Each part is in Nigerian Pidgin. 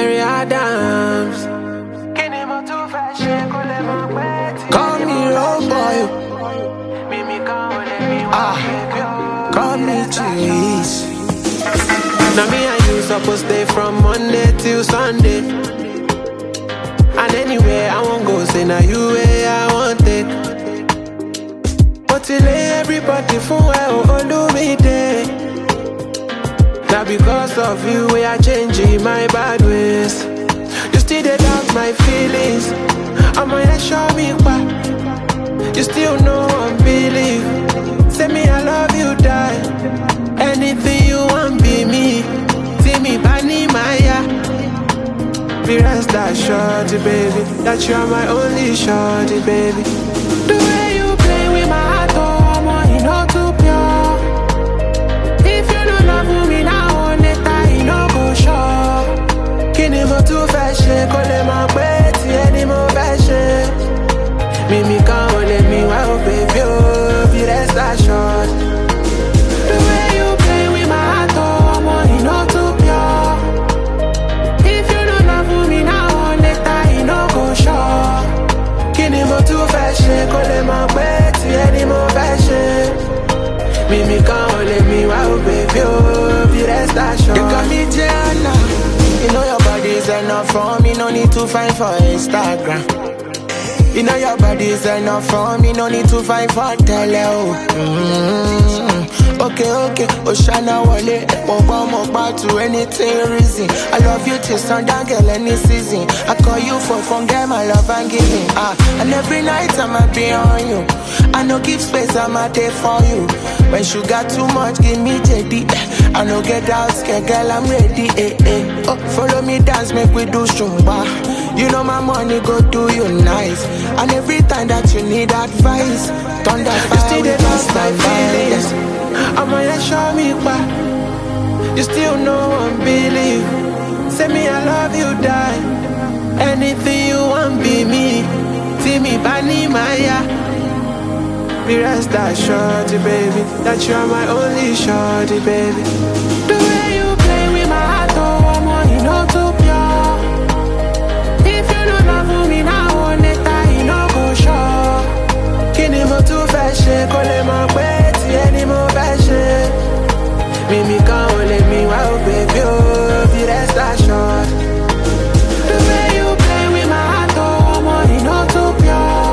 Mary Adams. kí ni mo tún fẹ́ ṣe kó lè mọ̀ pé tí Call me road boy, mímí kan ò lè mí wá Ah. bébí o. call me Cheese. Now me and you supposed stay from Monday till Sunday. And anywhere I won't go, say now you where I want it. But till everybody for well, oh, do me day. Now because of you, we are changing my bad ways. You still dey doubt my feelings. I'm gonna show me why. You still know I'm believe. Say me I love you, die. Anything you want, be me. See me, Bani Maya. Be rest assured, baby, that you're my only shorty, baby. The way you play with my heart, oh, I'm on, you know too pure. If you don't love me now, later you know go sure. Kí ni mo tún fẹ́ ṣe kó lè mọ̀ pé tiẹ̀ ni mo fẹ́ ṣe? Mímí kan ò lè mí wá ó bèbí ó bí rest assured. The way you play with my heart, oh, ọmọ iná too pure. If you don't love me now, later you no go sure. Kí ni mo tún fẹ́ ṣe kó lè mọ̀ pé tiẹ̀ ni mo fẹ́ ṣe? Mímí kan ò lè mí wá ó bèbí ó bí rest assured. You got me Jana. You know your body is enough for me, no need to find for Instagram. You know your body is enough for me, no need to find for tele. Oh. Mm. Okay, okay, Oshana Wale, Moba Moba to anything reason. I love you till sundown, girl, any season. I call you for phone, girl, my love and giving. Ah, and every night I'ma be on you. I no give space, I'ma there for you. When sugar too much, give me JD. I no get out, scared, girl, I'm ready. Eh, eh. Oh, follow me, dance, make we do shumba. You know my money go do you nice. And every time that you need advice, thunder You fire, still we dey pass doubt my my feelings. feelings. I'ma let show me why. You still know I'm believe. Say me I love you, die. Anything you want, be me. See me, Bani Maya. Be rest assured, baby, that you're my only shorty, baby. The way you play with my heart, oh, I'm on, you know too pure. If you don't love me now, later you know go sure. Kí ni mo tún fẹ́ ṣe kó lè mọ̀ pé tiẹ̀ ni mo fẹ́ ṣe? Mímí kan ò lè mí wá ó bèbí ó bí rest assured. The way you play with my heart, oh, ọmọ iná too pure.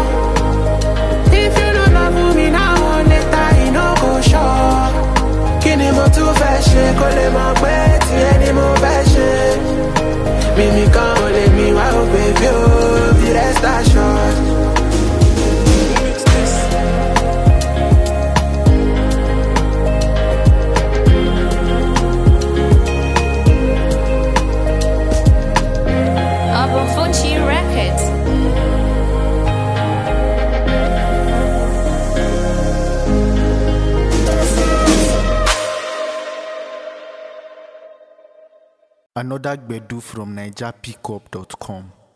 If you don't love me now, later you no go sure. Kí ni mo tún fẹ́ ṣe kó lè mọ̀ pé tiẹ̀ ni mo fẹ́ ṣe? Mímí kan ò lè mí wá ó bèbí ó bí rest assured. Abafuchi Records. Another Gbedu from NigerPickup.com.